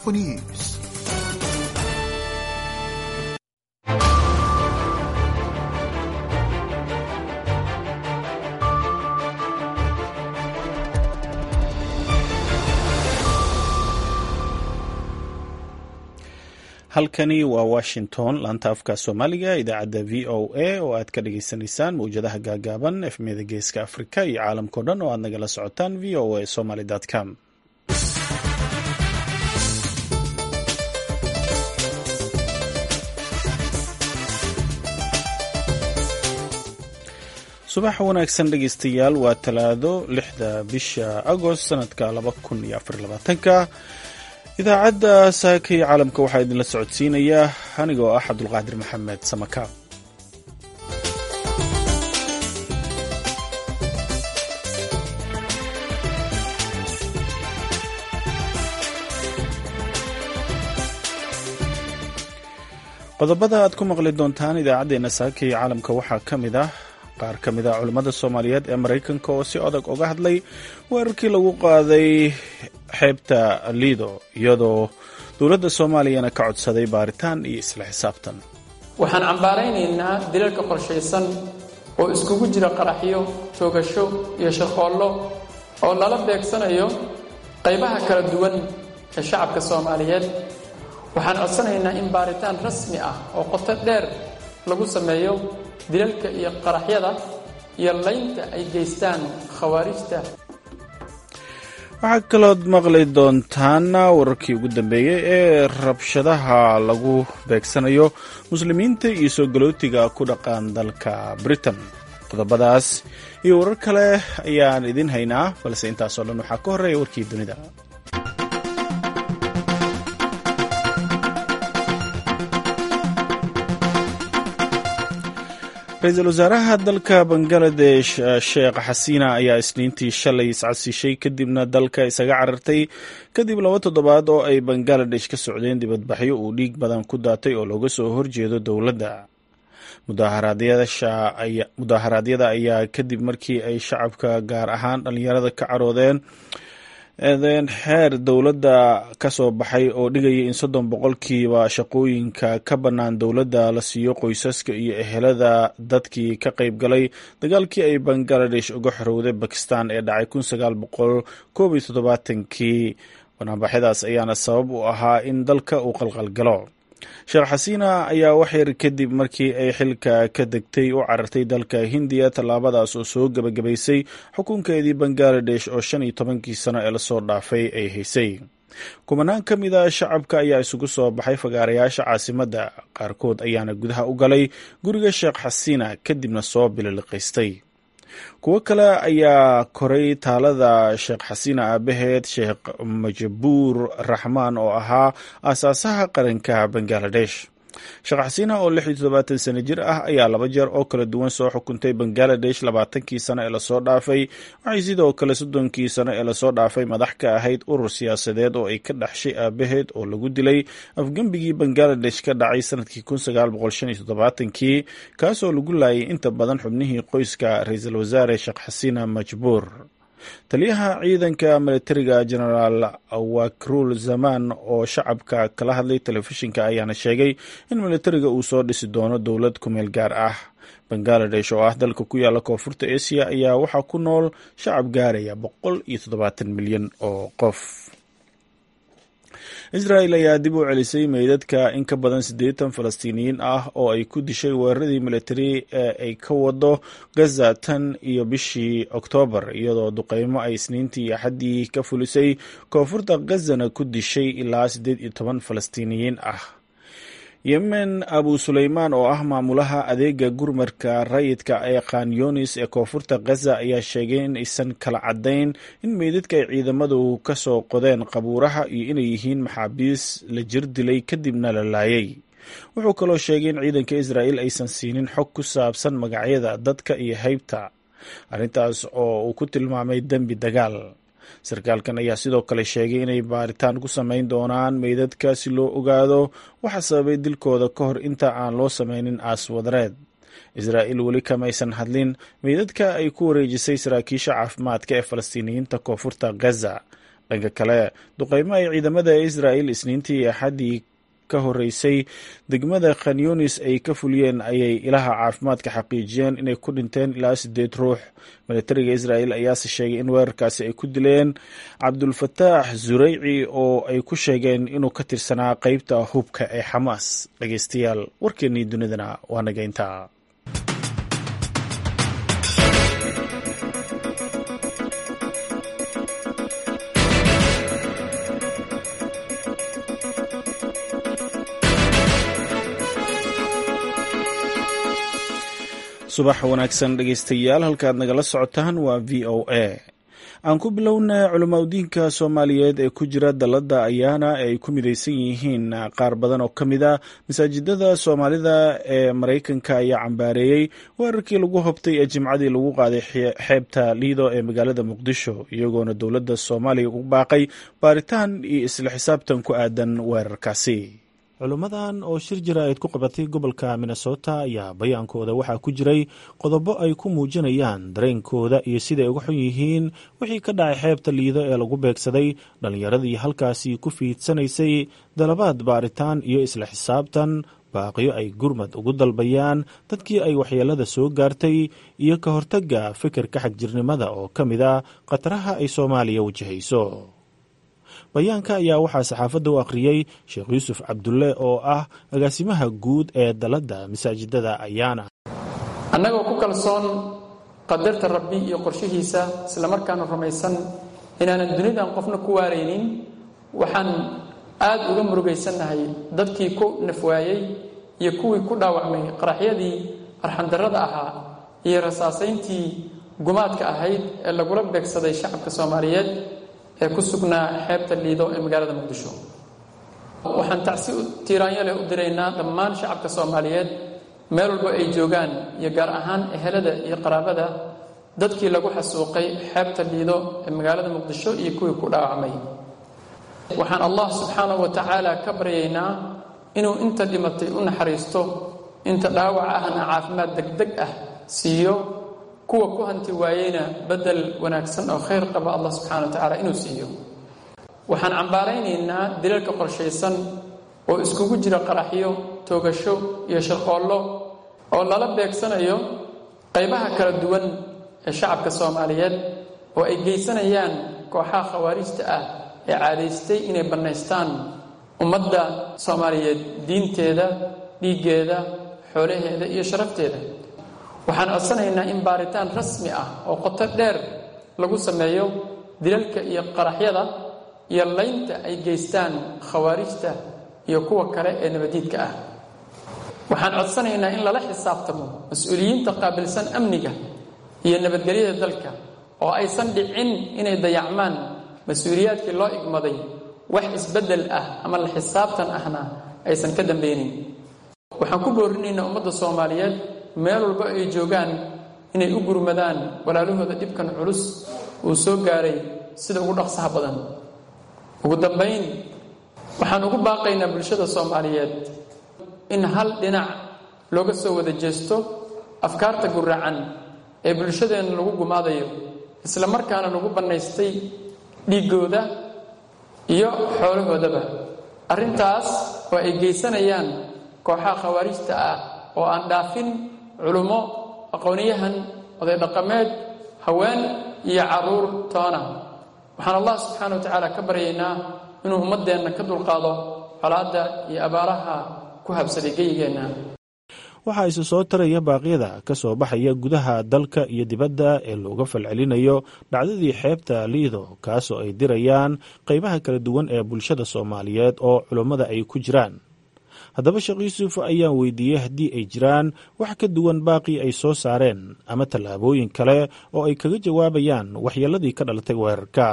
for news. halkani waa washington laanta afka soomaaliga idaacadda v o a oo aad ka dhagaysanaysaan mawjadaha gaagaaban efmiyada geeska afrika iyo caalamkao dhan oo aad nagala socotaan v o a somaly com subax wanaagsan dhegeystayaal waa talaado lixda bisha agost sanadka laba kun iyo afar labaatanka idaacadda saaka iyo caalamka waxaa idinla socodsiinayaa anigoo ah cabdulqaadir maxamed samaka qodobada aad ku maqli doontaan idaacaddeenna saaka iyo caalamka waxaa ka mid ah qaar ka mid a culimmada soomaaliyeed ee maraykanka oo si adag uga hadlay weerarkii lagu qaaday xeebta liido iyadoo dowladda soomaaliyana ka codsaday baaritaan iyo isla xisaabtan waxaan cambaaraynaynaa dilalka qorshaysan oo iskugu jira qaraxyo toogasho iyo shaqoollo oo lala beegsanayo qaybaha kala duwan ee shacabka soomaaliyeed waxaan codsanaynaa in baaritaan rasmi ah oo qoto dheer lagu sameeyo dilalka iyo qaraxyada iyo laynta ay geystaan khawaarijta waxaa kalood maqli doontaan wararkii ugu dambeeyey ee rabshadaha lagu beegsanayo muslimiinta iyo soo galootiga ku dhaqan dalka britain qodobadaas iyo warar kale ayaan idin haynaa balse intaasoo dhan waxaa ka horreeya warkii dunida ra-iisul wasaaraha dalka bangaladesh sheekh xasiina ayaa isniintii shalay iscasishay kadibna dalka isaga carartay kadib laba toddobaad oo ay bangaladesh ka socdeen dibadbaxyo uu dhiig badan ku daatay oo looga soo horjeedo dowladda mudaaharaadyada ayaa kadib markii ay shacabka gaar ahaan dhallinyarada ka caroodeen eedeen xeer dowladda ka soo baxay oo dhigaya in soddon boqolkiiba shaqooyinka ka bannaan dowladda la siiyo qoysaska iyo ehelada dadkii ka qayb galay dagaalkii ay bangaladesh uga xorowday bakistan ee dhacay kun sagaal boqol koob iyo toddobaatankii banaanbaxyadaas ayaana sabab u ahaa in dalka uu qalqalgalo sheekh xasiina ayaa waxyar kadib markii ay xilka ka degtay u carartay dalka hindiya tallaabadaas oo soo gebagabaysay xukunkeedii bangaladesh oo shan iyo tobankii sano ee lasoo dhaafay ay haysay kumanaan ka mid a shacabka ayaa isugu soo baxay fagaarayaasha caasimadda qaarkood ayaana gudaha u galay guriga sheekh xasiina kadibna soo bililiqaystay kuwo kale ayaa koray taalada sheekh xasiina aabaheed sheekh majabuur raxmaan oo ahaa aasaasaha qaranka bangaladesh sheekh xasiina oo lix iyo toddobaatan sano jir ah ayaa laba jeer oo kala duwan soo xukuntay bangaladesh labaatankii sano ee lasoo dhaafay waxay sidoo kale soddonkii sano ee lasoo dhaafay madax ka ahayd urur siyaasadeed oo ay ka dhaxshay aabaheed oo lagu dilay afgembigii bangaladesh ka dhacay sanadkii kun sagaal boqol shan iyo toddobaatankii kaasoo lagu laayay inta badan xubnihii qoyska ra-iisul wasaare sheekh xasiina majbuur taliyaha ciidanka militariga genaraal wakrul zaman oo shacabka kala hadlay telefishinka ayaana sheegay in militariga uu soo dhisi doono dowlad kumeel gaar ah bangaladesh oo ah dalka ku yaala koonfurta asia ayaa waxaa ku nool shacab gaaraya boqol iyo toddobaatan milyan oo qof israel ayaa dib u celisay meydadka in ka badan siddeetan falastiiniyiin ah oo ay ku dishay weeraradii militari ee ay ka wado gaza tan iyo bishii oktoobar iyadoo duqeymo ay isniintii iyo axaddii ka fulisay koonfurta gazana ku dishay ilaa siddeed iyo toban falastiiniyiin ah yemen abu suleymaan oo ah maamulaha adeega gurmarka rayidka ee khan yunis ee koonfurta gaza ayaa sheegay in aysan kala caddayn in meydadka ay ciidamadu ka soo qodeen qabuuraha iyo inay yihiin maxaabiis la jir dilay kadibna la laayay wuxuu kaloo sheegay in ciidanka israa'el aysan siinin xog ku saabsan magacyada dadka iyo haybta arrintaas oo uu ku tilmaamay dembi dagaal sarkaalkan ayaa sidoo kale sheegay inay baaritaan ku samayn doonaan meydadka si loo ogaado waxa sababay dilkooda ka hor inta aan loo sameynin aaswadareed israa'il weli kamaysan hadlin meydadka ay ku wareejisay saraakiisha caafimaadka ee falastiiniyiinta koonfurta gaza dhanka kale duqeymo ay ciidamada israa'il isniintii axaddii ka horeysay degmada khanyunis ay ka fuliyeen ayay ilaha caafimaadka xaqiijiyeen inay ku dhinteen ilaa sideed ruux militariga israa'il ayaase sheegay in weerarkaasi ay ku dileen cabdulfataax zureyci oo ay ku sheegeen inuu ka tirsanaa qeybta hubka ee xamaas dhegeystayaal warkeennii dunidana waa nageynta subax wanaagsan dhegeystayaal halkaad nagala socotaan waa v o a aan ku bilownay culimaudiinka soomaaliyeed ee ku jira dalladda ayaana ay ku midaysan yihiin qaar badan oo ka mid a masaajidada soomaalida ee maraykanka ayaa cambaareeyey weerarkii lagu hobtay ee jimcadii lagu qaaday xeebta liido ee magaalada muqdisho iyagoona dowladda soomaaliya u baaqay baaritaan iyo isla xisaabtan ku aadan weerarkaasi culimmadan oo shir jira-eed ku qabatay gobolka minnesota ayaa bayaankooda waxaa ku jiray qodobo ay ku muujinayaan dareenkooda iyo siday uga xun yihiin wixii ka dhacay xeebta liido ee lagu beegsaday dhallinyaradii halkaasi ku fiidsanaysay dalabaad baaritaan iyo isla xisaabtan baaqiyo ay gurmad ugu dalbayaan dadkii ay waxyeelada soo gaartay iyo ka hortagga fikirka xagjirnimada oo ka mid a khataraha ay soomaaliya wajahayso bayaanka ayaa waxaa saxaafadda u akhriyey sheekh yuusuf cabdulle oo ah agaasimaha guud ee dalladda masaajidada ayaana annagoo ku kalsoon qadarta rabbi iyo qorshihiisa islamarkaana rumaysan inaanan dunidan qofna ku waaraynin waxaan aad uga murugaysannahay dadkii ku nafwaayey iyo kuwii ku dhaawacmay qaraxyadii arxandarrada ahaa iyo rasaasayntii gumaadka ahayd ee lagula beegsaday shacabka soomaaliyeed ee ku sugnaa xeebta liido ee magaalada muqdisho waxaan tacsi tiiraanyo leh u diraynaa dhammaan shacabka soomaaliyeed meel walba ay joogaan iyo gaar ahaan ehelada iyo qaraabada dadkii lagu xasuuqay xeebta liido ee magaalada muqdisho iyo kuwii ku dhaawacmay waxaan allah subxaanahu wa tacaala ka baryaynaa inuu inta dhimatay u naxariisto inta dhaawac ahna caafimaad degdeg ah siiyo kuwa ku hanti waayeyna bedel wanaagsan oo khayr qaba allah subxana wa tacaala inuu siiyo waxaan cambaaraynaynaa dilalka qorshaysan oo iskugu jira qaraxyo toogasho iyo shirqoollo oo lala beegsanayo qaybaha kala duwan ee shacabka soomaaliyeed oo ay geysanayaan kooxaha khawaarijta ah ee caadaystay inay bannaystaan ummadda soomaaliyeed diinteeda dhiiggeeda xoolaheeda iyo sharafteeda waxaan codsanaynaa in baaritaan rasmi ah oo qoto dheer lagu sameeyo dilalka iyo qaraxyada iyo laynta ay geystaan khawaarijta iyo kuwa kale ee nabadiidka ah waxaan codsanaynaa in lala xisaabtamo mas-uuliyiinta qaabilsan amniga iyo nabadgelyada dalka oo aysan dhicin inay dayacmaan mas-uuliyaadkii loo igmaday wax isbeddel ah ama la xisaabtan ahna aysan ka dambeynin waxaan ku boorinaynaa ummadda soomaaliyeed meel walba ay joogaan inay u gurmadaan walaalahooda dhibkan culus uu soo gaaray sida ugu dhaqsaha badan ugu dambayn waxaan ugu baaqaynaa bulshada soomaaliyeed in hal dhinac looga soo wada jeesto afkaarta guracan ee bulshadeenna lagu gumaadayo isla markaana lagu bannaystay dhiiggooda iyo xoolahoodaba arrintaas oo ay geysanayaan kooxaha khawaarijta ah oo aan dhaafin culummo aqoonyahan oday dhaqameed haween iyo carruur toona waxaan allah subxaana wa tacaala ka baryaynaa inuu ummaddeenna ka dulqaado colaadda iyo abaaraha ku habsaday geyigeenna waxaa isu soo taraya baaqyada ka soo baxaya gudaha dalka iyo dibadda ee looga falcelinayo dhacdadii xeebta liido kaasoo ay dirayaan qaybaha kala duwan ee bulshada soomaaliyeed oo culummada ay ku jiraan haddaba sheekh yuusuf ayaan weydiiyey haddii ay jiraan wax ka duwan baaqii ay soo saareen ama tallaabooyin kale oo ay kaga jawaabayaan waxyeeladii ka dhalatay weerarka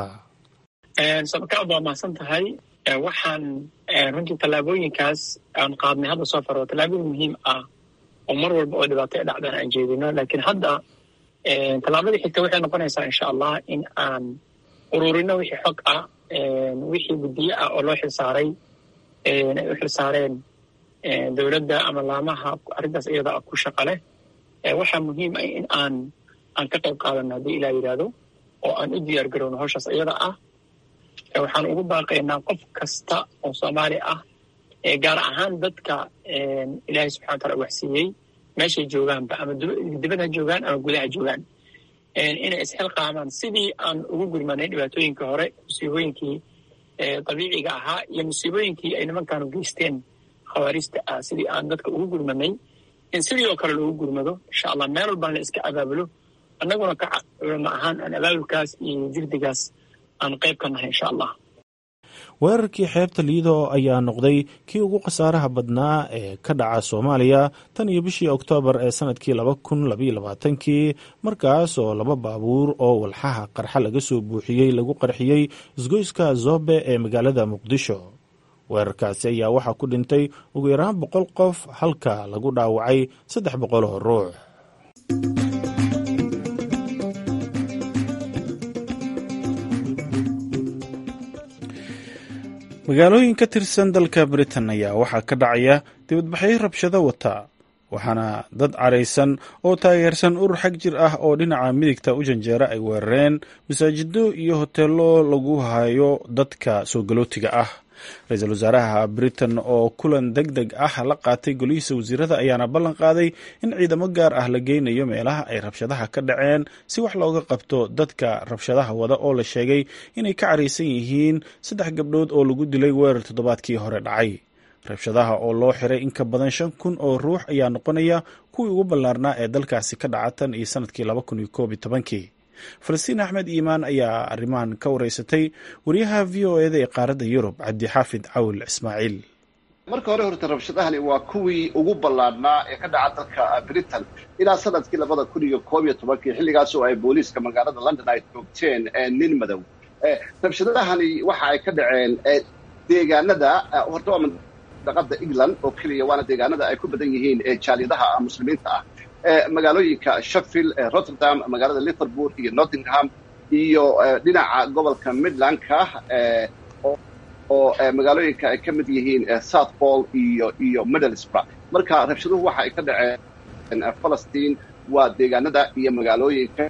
sabakaad waa mahadsan tahay waxaan runtii tallaabooyinkaas aan qaadnay hadda soo faro tallaabooyin muhiim ah oo mar walba oo dhibaato e dhacdaan aan jeedino laakiin hadda tallaabadii xigta waxay noqonaysaa insha allah in aan ururino wixii xog ah wixii guddiye ah oo loo xilsaaray ay u xilsaareen dowladda ama laamaha arrintaas iyada ah ku shaqa leh waxaa muhiim ah in aan aan ka qayb qaadano haddii ilaa yidhaahdo oo aan u diyaar garowno hawshaas iyada ah waxaan ugu baaqaynaa qof kasta oo soomaali ah gaar ahaan dadka ilaahay subxana wataala waxsiiyey meeshay joogaanba ama dibad ha joogaan ama gudaha joogaan inay isxilqaamaan sidii aan ugu gurmanay dhibaatooyinkii hore musiibooyinkii dabiiciga ahaa iyo musiibooyinkii ay nimankaanu geysteen khawaariista ah sidii aan dadka ugu gurmanay in sidii oo kale loogu gurmado insha allah meel walbaan la iska abaabulo annaguna ka culamo ahaan aan abaabulkaas iyo jirdigaas aan qayb ka nahay insha allah weerarkii xeebta liido ayaa noqday kii ugu khasaaraha badnaa ee ka dhaca soomaaliya tan iyo bishii oktoobar ee sanadkii laba kun labaiyo labaatankii markaas oo laba baabuur oo walxaha qarxa laga soo buuxiyey lagu qarxiyey isgoyska zobe ee magaalada muqdisho weerarkaasi ayaa waxaa ku dhintay ugu yaraan boqol qof halka lagu dhaawacay saddex boqol oo ruux magaalooyin ka tirsan dalka britain ayaa waxaa ka dhacaya dibadbaxyo rabshado wata waxaana dad caraysan oo taageersan urur xag jir ah oo dhinaca midigta u janjeera ay weerareen masaajido iyo hoteelo lagu hayo dadka soo galootiga ah ra-iisul wasaaraha britain oo kulan deg deg ah la qaatay golihiisa wasiirada ayaana ballan qaaday in ciidamo gaar ah la geynayo meelaha ay rabshadaha ka dhaceen si wax looga qabto dadka rabshadaha wada oo la sheegay inay ka caraysan yihiin saddex gabdhood oo lagu dilay weerar toddobaadkii hore dhacay rabshadaha oo loo xiray in ka badan shan kun oo ruux ayaa noqonaya kuwii ugu ballaarnaa ee dalkaasi ka dhaca tan iyo sanadkii laba kun iyo koob iyo tobankii falastiin axmed iimaan ayaa arrimahan ka wareysatay wariyaha v o eda ee qaaradda yurub cabdixaafid cawil ismaaciil marka hore horta rabshadahani waa kuwii ugu ballaadhnaa ee ka dhaca dalka britain ilaa sanadkii labada kun iyo koob iyo tobankii xilligaas oo ay booliiska magaalada london ay joogteen nin madow rabshadahani waxa ay ka dhaceen deegaanada horta waa mandaqada england oo keliya waana deegaanada ay ku badan yihiin jaaliyadaha muslimiinta ah magaalooyinka sheffield rotterdam magaalada liverpool iyo nottingham iyo dhinaca gobolka midlandka oo magaalooyinka ay ka mid yihiin southpol iyo iyo middlesbrough marka rabshaduhu waxa ay ka dhaceen falastiin waa deegaanada iyo magaalooyinka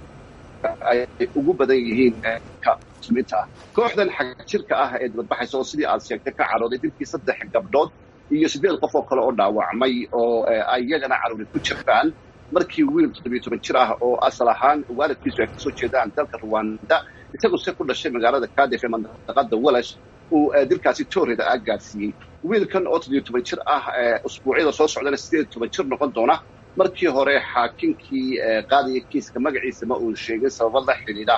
ay ugu badan yihiin muslimiinta ah kooxdan xag jirka ah ee dibadbaxaysa oo sidii aad sheegtay ka carooday dilkii saddex gabdhood iyo siddeed qof oo kale oo dhaawacmay oo ay iyagana caruuri ku jiraan markii wiil toddobiyo toban jir ah oo asal ahaan waalidkiisu ay kasoo jeedaan dalka ruwanda isagu se ku dhashay magaalada cardiff ee mandaqada walash uu dilkaasi tooreda ah gaadsiiyey wiilkan oo toddobiyo toban jir ah usbuucyada soo socdana sideed toban jir noqon doona markii hore xaakinkii qaadaya kiiska magaciisa ma uu sheegin sababo la xidhiidha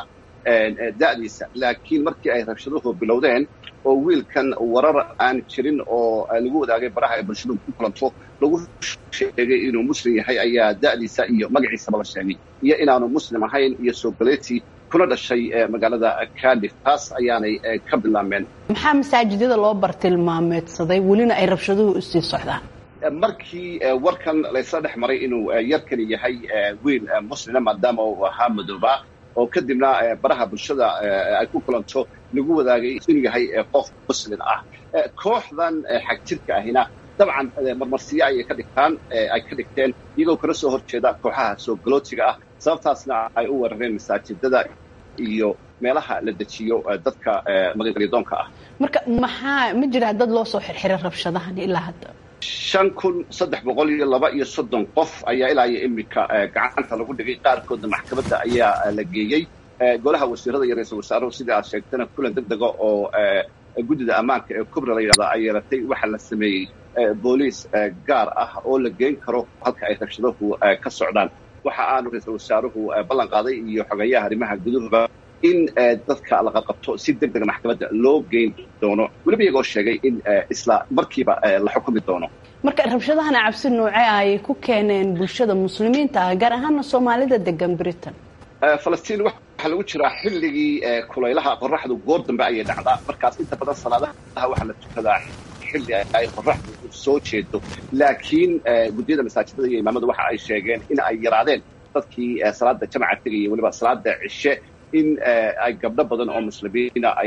da'diisa laakiin markii ay rabshaduhu bilowdeen oo wiilkan warar aan jirin oo lagu wadaagay baraha ay bulshadu ku kulanto lagu sheegay inuu muslim yahay ayaa da'diisa iyo magaciisaba la sheegay iyo inaanu muslim ahayn iyo soogaleeti kuna dhashay magaalada cardiff taas ayaanay ka bilaabmeen maxaa masaajidada loo bartilmaameedsaday welina ay rabshaduhu usii socdaan markii warkan laysla dhex maray inuu yarkani yahay wiil muslima maadaama uu ahaa madoobaa oo kadibna baraha bulshada ay ku kulanto lagu wadaagay inuu yahay qof muslim ah kooxdan xag jirka ahina dabcan marmarsiyo ayay ka dhigtaan ay ka dhigteen iyagoo kala soo horjeeda kooxaha soo galootiga ah sababtaasna ay u weerareen masaajidada iyo meelaha la dejiyo dadka magangalyadoonka ah marka maxaa ma jiraa dad loo soo xirxiray rabshadahan ilaa hadda shan kun saddex boqol iyo laba iyo soddon qof ayaa ilaa iyo iminka gacanta lagu dhigay qaarkoodna maxkamadda ayaa la geeyey golaha wasiirada iyo ra-iisul wasaaruhu sidai aad sheegtana kulan deg dega oo guddida ammaanka ee kubra la yidhahda ay yeelatay waxaa la sameeyey booliis gaar ah oo la geyn karo halka ay rabshaduhu ka socdaan waxa aanu ra-iisul wasaaruhu ballan qaaday iyo xogeeyaha arrimaha guduhuba in dadka la qabqabto si deg dega maxkamadda loo geyn doono weliba iyagoo sheegay in isla markiiba la xukumi doono marka rabshadahana cabsi noocee ay ku keeneen bulshada muslimiinta ah gaar ahaana soomaalida degan britain falastiin waxaa lagu jiraa xilligii kulaylaha qoraxdu goor dambe ayay dhacdaa markaas inta badan salaadaha waxaa la tukadaa xilli ay qoraxdu soo jeedo laakiin guddiyada masaajidada iyo imaamadu waxa ay sheegeen in ay yaraadeen dadkii salaada jamaca tegayay weliba salaada cishe in ay gabdho badan oo muslimiina ay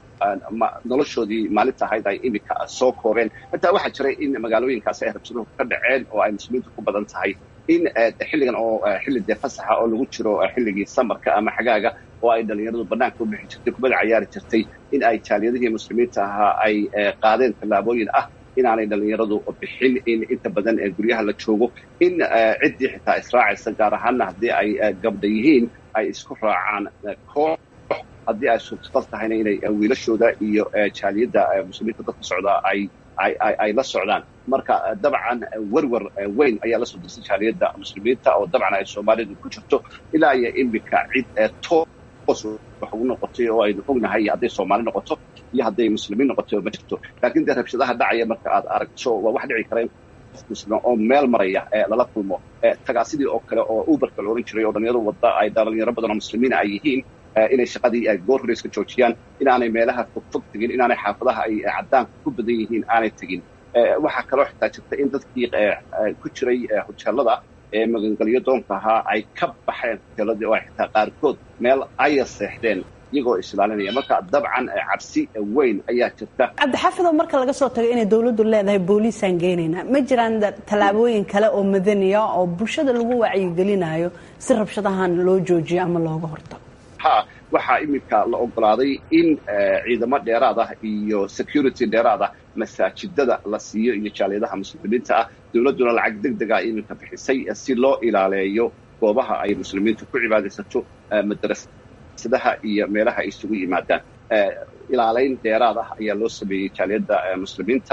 noloshoodii maalinta ahayd ay iminka soo kooreen hataa waxaa jiray in magaalooyinkaasi ay rabsaduhu ka dhaceen oo ay muslimiintu ku badan tahay in xilligan oo xilli dee fasaxa oo lagu jiro xilligii samarka ama xagaaga oo ay dhalinyaradu bannaanka u bixi jirtay kubada cayaari jirtay in ay jaaliyadihii muslimiinta ahaa ay qaadeen tallaabooyin ah inaanay dhalinyaradu bixin in inta badan ee guryaha la joogo in ciddii xitaa israacaysa gaar ahaanna haddii ay gabdha yihiin ay isku raacaan koox haddii ay suurtagal tahayna inay wiilashooda iyo jaaliyadda muslimiinta dadka socdaa ay ay la socdaan marka dabcan werwer weyn ayaa la soo dirsay jaaliyadda muslimiinta oo dabcan ay soomaalidu ku jirto ilaa iyo iminka cid toos wax ugu noqotay oo aynu ognahay hadday soomaali noqoto iyo hadday muslimiin noqoto ma jirto laakiin dee rabshadaha dhacaya marka aad aragto waa wax dhici kara in qof muslim oo meel maraya lala kulmo tagaa sidii oo kale oo uberka la ohan jiray oo dhalinyaro wadda ay dhalinyaro badan oo muslimiin ay yihiin inay shaqadii goor hore iska joojiyaan inaanay meelaha fogfog tegin inaanay xaafadaha ay caddaanka ku badan yihiin aanay tegin waxaa kaloo xitaa jirta in dadkii ku jiray hoteelada ee magangelyo doonka ahaa ay ka baxeen hoteeladii oo ay xitaa qaarkood meel aya seexdeen iyagoo islaalinaya marka dabcan cabsi weyn ayaa jirta cabdixaafidoo marka laga soo tago inay dowladdu leedahay booliisaan geenaynaa ma jiraan tallaabooyin kale oo madaniya oo bulshada lagu wacyigelinayo si rabshadahan loo joojiyo ama looga hortago ha waxaa iminka la ogolaaday in ciidamo dheeraad ah iyo security dheeraad ah masaajidada la siiyo iyo jaaliyadaha muslimiinta ah dowladduna lacag deg dega iminka bixisay si loo ilaaleeyo goobaha ay muslimiintu ku cibaadaysato madrasadaha iyo meelaha ay isugu yimaadaan ilaalayn dheeraad ah ayaa loo sameeyey jaaliyadda muslimiinta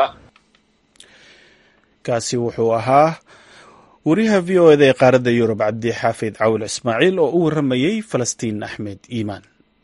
kaasi wuxuu ahaa wariyaha v o eda ee qaaradda yurub cabdi xaafid cawil ismaaciil oo u warramayey falastiin axmed iimaan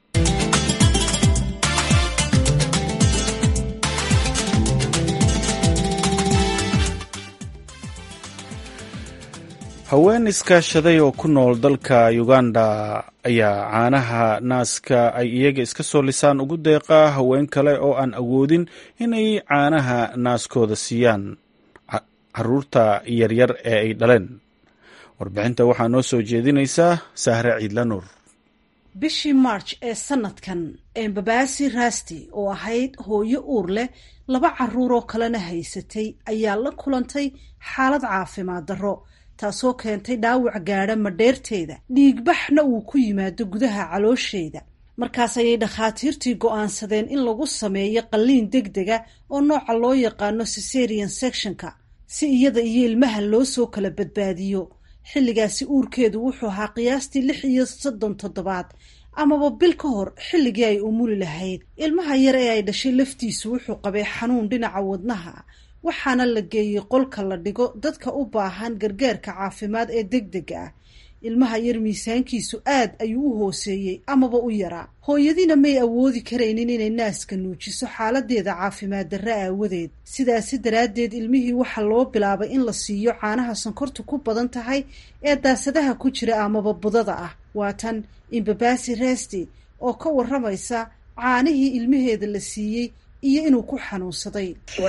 haween iskaashaday oo ku nool dalka uganda ayaa caanaha naaska ay iyaga iska soo lisaan ugu deeqaa haween kale oo aan awoodin inay caanaha naaskooda siiyaan caruurta yaryar ee ay dhaleen warbixinta waxaa noo soo jeedinaysaa sahre ciidla nuur bishii march ee sanadkan embabaasi rasti oo ahayd hooyo uur leh laba caruur oo kalena haysatay ayaa la kulantay xaalad caafimaad darro taasoo keentay dhaawac gaadha madheerteeda dhiigbaxna uu ku yimaado gudaha caloosheeda markaas ayay dhakhaatiirtii go'aansadeen in lagu sameeyo qalliin deg dega oo nooca loo yaqaano cesarian sectionka si iyada iyo ilmaha loo soo kala badbaadiyo xilligaasi uurkeedu wuxuu ahaa qiyaastii lix iyo soddon toddobaad amaba bil ka hor xilligii ay umuli lahayd ilmaha yar ee ay dhashay laftiisu wuxuu qabay xanuun dhinaca wadnaha waxaana la geeyey qolka la dhigo dadka u baahan gargaarka caafimaad ee deg dega ah ilmaha yar miisaankiisu aad ayuu u hooseeyey amaba u yaraa hooyadiina may awoodi karaynin inay naaska nuujiso xaaladeeda caafimaad darre aawadeed sidaasi daraaddeed ilmihii waxaa loo bilaabay in la siiyo caanaha sonkortu ku badan tahay ee daasadaha ku jira amaba budada ah waa tan imbabasi resti oo ka warramaysa caanihii ilmaheeda la siiyey iyo inuu ku xanuunsaday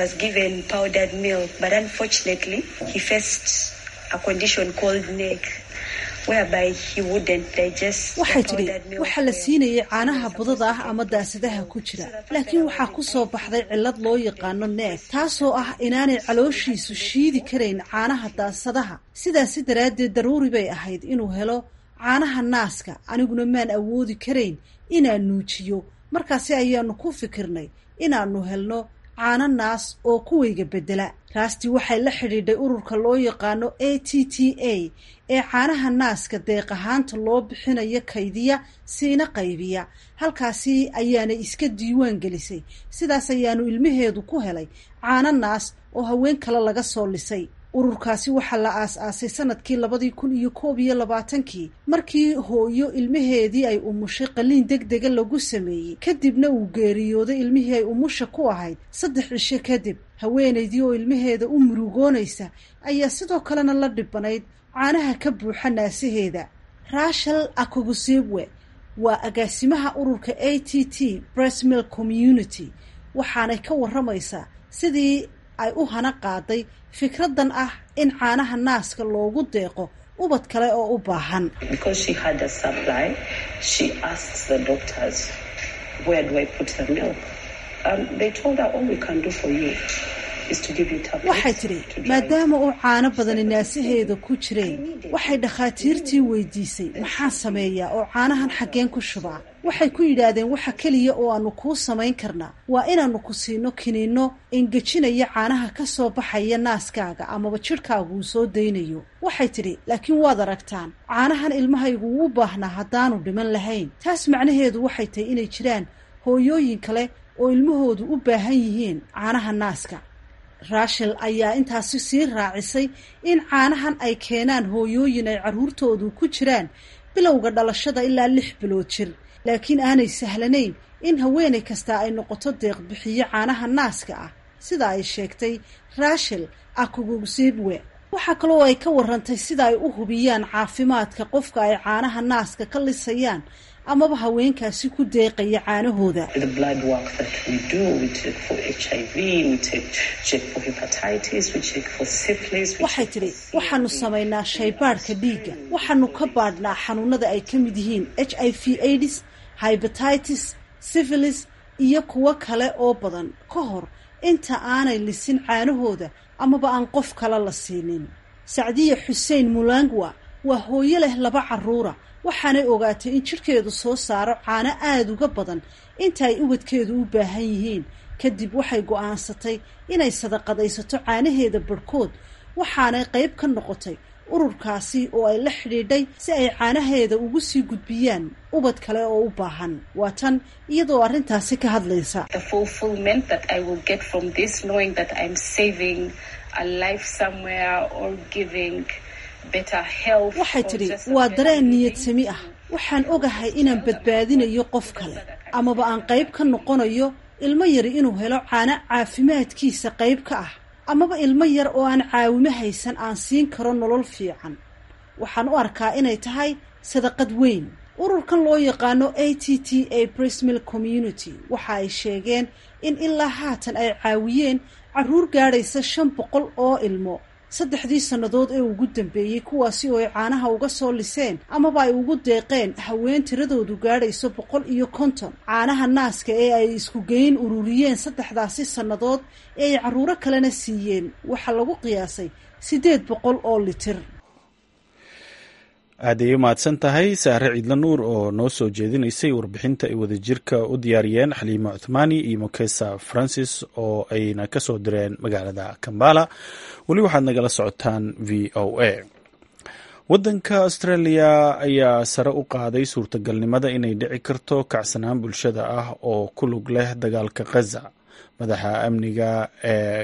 waxay tidhi waxaa la siinayay caanaha budada ah ama daasadaha ku jira laakiin waxaa ku soo baxday cillad loo yaqaano neeg taasoo ah inaanay calooshiisu shiidi karayn caanaha daasadaha sidaasi daraaddeed daruuri bay ahayd inuu helo caanaha naaska aniguna maan awoodi karayn inaan nuujiyo markaasi ayaanu ku fikirnay inaanu helno caano naas oo kuwayga bedela raasti waxay la xidhiidhay ururka loo yaqaano a t t a ee caanaha naaska deeq ahaanta loo bixinayo kaydiya siina qaybiya halkaasi ayaanay iska diiwaan gelisay sidaas ayaanu ilmaheedu ku helay caano naas oo haween kale laga soo lisay ururkaasi waxaa la aas-aasay sanadkii labadii kun iyo koob iyo labaatankii markii hooyo ilmaheedii ay umushay qaliin deg dega lagu sameeyey kadibna uu geeriyooday ilmihii ay umusha ku ahayd saddex cisho kadib haweenaydii oo ilmaheeda u murugoonaysa ayaa sidoo kalena la dhibanayd caanaha ka buuxa naasaheeda rachel akogusibwe waa agaasimaha ururka a t t bresmill community waxaanay ka warramaysaa sidii ay u hana qaaday fikradan ah in caanaha naaska loogu deeqo ubad kale oo u baahan waxay tidhi maadaama uu caano badani naasaheeda ku jireen waxay dhakhaatiirtii weydiisay maxaan sameeyaa oo caanahan xaggeen ku shubaa waxay ku yidhaahdeen waxa keliya oo aanu kuu samayn karnaa waa inaannu ku siino kiniinno engejinaya caanaha ka soo baxaya naaskaaga amaba jidhkaagu uu soo daynayo waxay tidhi laakiin waad aragtaan caanahan ilmahaygu wuu baahnaa haddaanu dhiman lahayn taas macnaheedu waxay tahay inay jiraan hooyooyin kale oo ilmahoodu u baahan yihiin caanaha naaska raashel ayaa intaasi sii raacisay in caanahan ay keenaan hooyooyin ay carruurtoodu ku jiraan bilowga dhalashada ilaa lix bilood jir laakiin aanay sahlanayn in haweenay kasta ay noqoto deeqbixiyo caanaha naaska ah sida ay sheegtay raashel akugugsiibwe waxaa kaloo ay ka warantay sida ay u hubiyaan caafimaadka qofka ay caanaha naaska ka lisayaan amaba haweenkaasi ku deeqaya caanahooda waxay tidhi waxaanu samaynaa shaybaadhka dhiigga waxaanu ka baadhnaa xanuunada ay ka mid yihiin h i v aids hybatitis syphilis iyo kuwo kale oo badan ka hor inta aanay lisin caanahooda amaba aan qof kale la siinin sacdiya xuseen mulangwa waa hooyo leh laba carruura waxaanay ogaatay in jidhkeedu soo saaro caano aada uga badan inta ay ubadkeedu u baahan yihiin kadib waxay go'aansatay inay sadaqadaysato caanaheeda barhkood waxaanay qayb ka noqotay ururkaasi oo ay la xidhiidhay si ay caanaheeda ugu sii gudbiyaan ubad kale oo u baahan waa tan iyadoo arrintaasi ka hadlaysa waxay tidhi waa dareen niyad sami ah waxaan ogahay inaan badbaadinayo qof kale amaba aan qayb ka noqonayo ilmo yari inuu helo caano caafimaadkiisa qayb ka ah amaba ilmo yar oo aan caawimo haysan aan siin karo nolol fiican waxaan u arkaa inay tahay sadaqad weyn ururkan loo yaqaano a t t a brismill community waxa ay sheegeen in ilaa haatan ay caawiyeen carruur gaadhaysa shan boqol oo ilmo saddexdii sannadood ee ugu dambeeyey kuwaasi oo ay caanaha uga soo liseen amaba ay ugu deeqeen haween tiradoodu gaadhayso boqol iyo konton caanaha naaska ee ay isku geyn ururiyeen saddexdaasi sannadood ee ay carruuro kalena siiyeen waxaa lagu qiyaasay siddeed boqol oo litir aad ay u mahadsan tahay saare ciidla nuur oo noo soo jeedinaysay warbixinta ay wadajirka u diyaariyeen xaliimo cuthmaani iyo mokesa francis oo ayna ka soo direen magaalada kambala weli waxaad nagala socotaan v o a waddanka australia ayaa sare u qaaday suurtagalnimada inay dhici karto kacsanaan bulshada ah oo ku lug leh dagaalka khaza madaxa amniga ee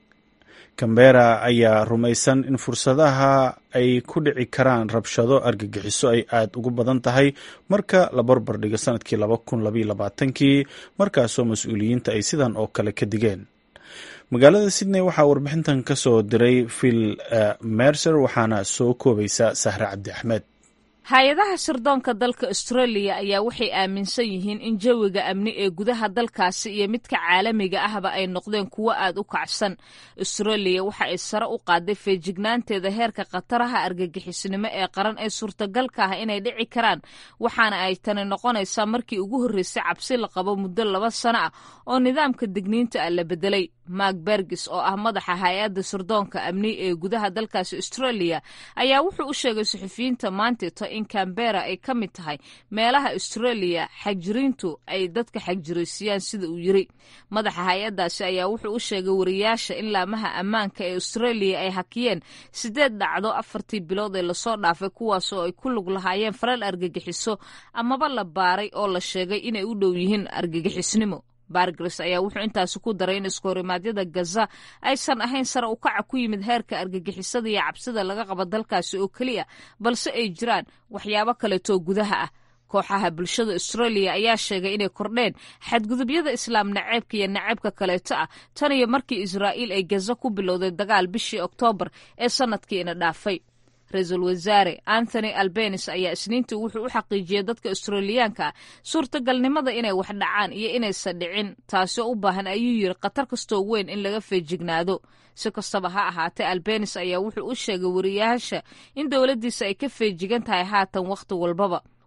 cambera ayaa rumaysan in fursadaha ay ku dhici karaan rabshado argagixiso ay aada ugu badan tahay marka la barbar dhigo sanadkii laba kun labaiyo labaatankii markaasoo mas-uuliyiinta ay sidan oo kale ka digeen magaalada sydney waxaa warbixintan ka soo diray phil mercer waxaana soo koobaysa sahre cabdi axmed hay-adaha sirdoonka dalka australia ayaa waxay aaminsan yihiin in jawiga amni ee gudaha dalkaasi iyo midka caalamiga ahba ay noqdeen kuwo aad u kacsan australia waxa ay sare u qaaday feejignaanteeda heerka khataraha argagixisnimo ee qaran ee suurtagalka ah inay dhici karaan waxaana ay tani noqonaysaa markii ugu horreysay cabsi la qabo muddo laba sano ah oo nidaamka digniinta ah la bedelay mark bergis oo ah madaxa hay-adda sirdoonka amni ee gudaha dalkaasi australia ayaa wuxuu u sheegay suxufiyiinta maanteeto in cambera ay ka mid tahay meelaha australia xagjiriintu ay dadka xagjiraysiyaan sida uu yiri madaxa hay-addaasi ayaa wuxuu u sheegay wariyaasha in laamaha ammaanka ee australia ay hakiyeen sideed dhacdo afartii bilood ee lasoo dhaafay kuwaas oo ay ku lug lahaayeen falal argagixiso amaba la baaray oo la sheegay inay u dhow yihiin argagixisnimo bargres ayaa wuxuu intaasi ku daray in iskohorimaadyada gaza aysan ahayn sare u kaca ku yimid heerka argagixisada iyo cabsida laga qabo dalkaasi oo keliya balse ay jiraan waxyaabo kaleetoo gudaha ah kooxaha bulshada australia ayaa sheegay inay kordheen xadgudubyada islaam naceebka iyo naceebka kaleeto ah tan iyo markii israa'iil ay gaza ku bilowday dagaal bishii oktoobar ee sanadkiina dhaafay ra-iisul wasaare anthony albenis ayaa isniintii wuxuu u xaqiijiyey dadka australiyaanka ah suurtagalnimada inay wax dhacaan iyo inaysan dhicin taasoo u baahan ayuu yiri khatar kastoo weyn in laga feejignaado si kastaba ha ahaatee albenis ayaa wuxuu u sheegay wariyaasha in dowladdiisa ay ka feejigan tahay haatan wakhti walbaba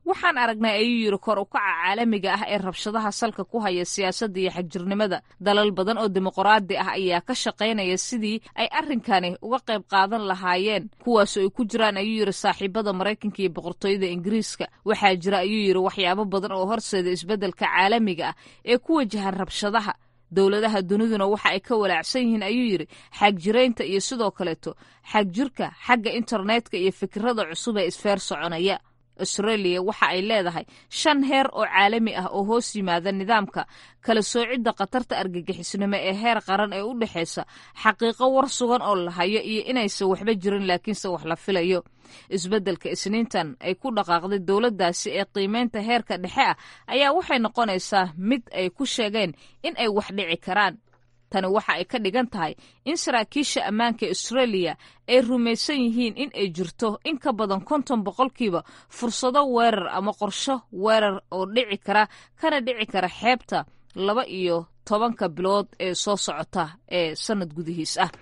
waxaan aragnay ayuu yidhi kor u kaca caalamiga ah ee rabshadaha salka ku haya siyaasadda iyo xagjirnimada dalal badan oo dimuqraadi ah ayaa ka shaqaynaya sidii ay arrinkani uga qayb qaadan lahaayeen kuwaasoo ay ku jiraan ayuu yidhi saaxiibada maraykanka iyo boqortooyada ingiriiska waxaa jira ayuu yidhi waxyaabo badan oo horseeda isbeddelka caalamiga ah ee ku wajahan rabshadaha dowladaha duniduna waxa ay ka walaacsan yihiin ayuu yidhi xagjiraynta iyo sidoo kaleeto xagjirka xagga internetka iyo fikirada cusub ee isfeer soconaya australia waxa ay leedahay shan heer oo caalami ah oo hoos yimaada nidaamka kala soocidda khatarta argagixisnimo ee heer qaran ee u dhexaysa xaqiiqo war sugan oo la hayo iyo inaysan waxba jirin laakiinse wax la filayo isbeddelka isniintan ay ku dhaqaaqday dowladdaasi ee qiimeynta heerka dhexe ah ayaa waxay noqonaysaa mid ay ku sheegeen in ay wax dhici karaan tani waxa ay ka dhigan tahay in saraakiisha ammaanka australia ay rumaysan yihiin in ay jirto in ka badan konton boqolkiiba fursado weerar ama qorsho weerar oo dhici kara kana dhici kara xeebta laba iyo tobanka bilood ee soo socota ee sanad gudihiis ah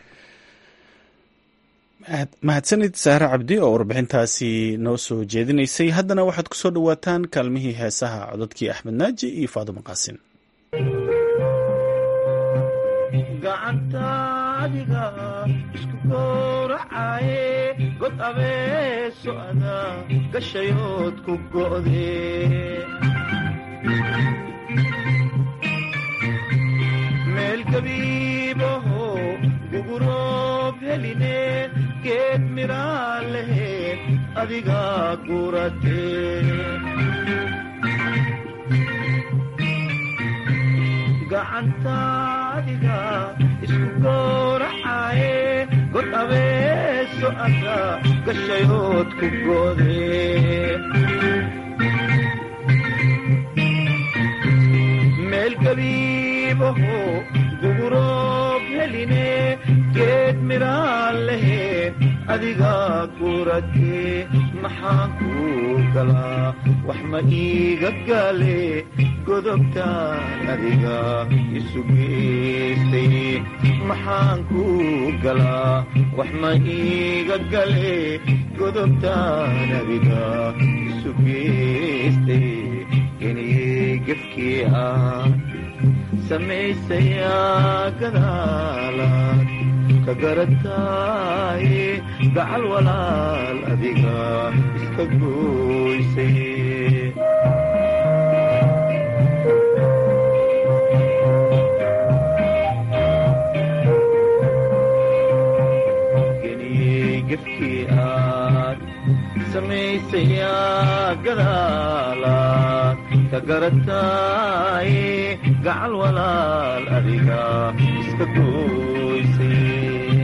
mahadsanid saare cabdi oo warbixintaasi noo soo jeedinaysay haddana waxaad ku soo dhowaataan kaalmihii heesaha cododkii axmed naaji iyo faadimo qaasin gacantaadiga isku gowracaye god abeeso ada gashayood ku go'de meel gabiibaho guguroob heline geed miraa leheed adiga gurate gacantaadiga isku gowracaye god abeeso ada gashayood ku go'de meel gabiibaho guguroob heline geed miraa leheed adiga gurate maxaan kuu galaa wax ma iiga gale godobtaan adiga isu geystay maxaan kuu galaa wax ma iiga gale godobtaan adiga isu geystay iniyey gefkii ah samaysayaa gadaalaad ka garataaye gacal walaal adiga iska gooysay gefkii aad samaysayaa gadaalaad ka garataaye gacal walaal adiga iska gooysay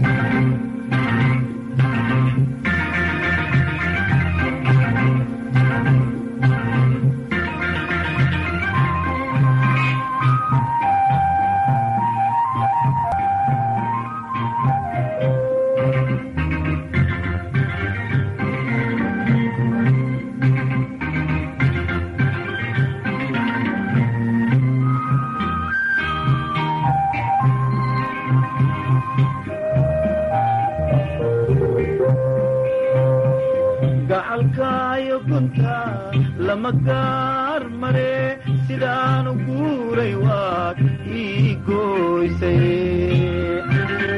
gacalkaayo gunta lama gaar mare sidaanu guuray waad ii gooysay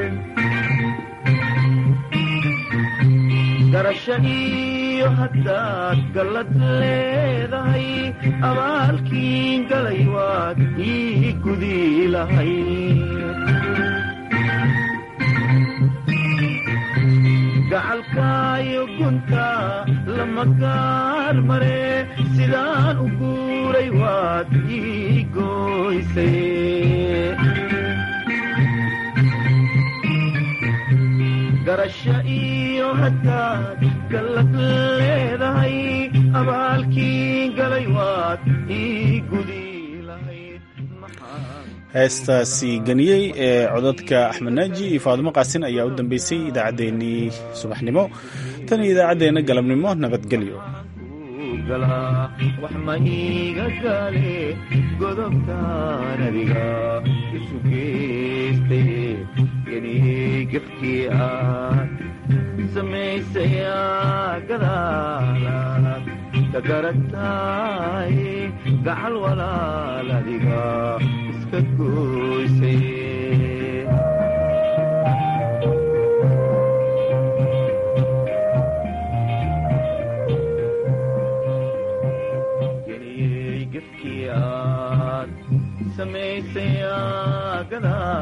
garasho iyo haddaad gallad leedahay abaalkiin galay waad ii gudi lahay gacalkaayo gunta lama gaar mare sidaan u guuray waad ii gooysay garasho iyo haddaad gallad leedahay abaalkii galay waad ii gudi lahayd heestaasi ganiyey ee codadka axmed naaji iyo faadimo qaasin ayaa u dambeysay idaacaddeenii subaxnimo tan iyo idaacaddeenna galabnimo nabadgelyo wax ma iiga gale godobtaan adiga isu geystay geniyey gefkii aad samaysayaa gadaalaad garatay gacal walaal adiga iska goysay geniyey gefkii aad samaysay gadaal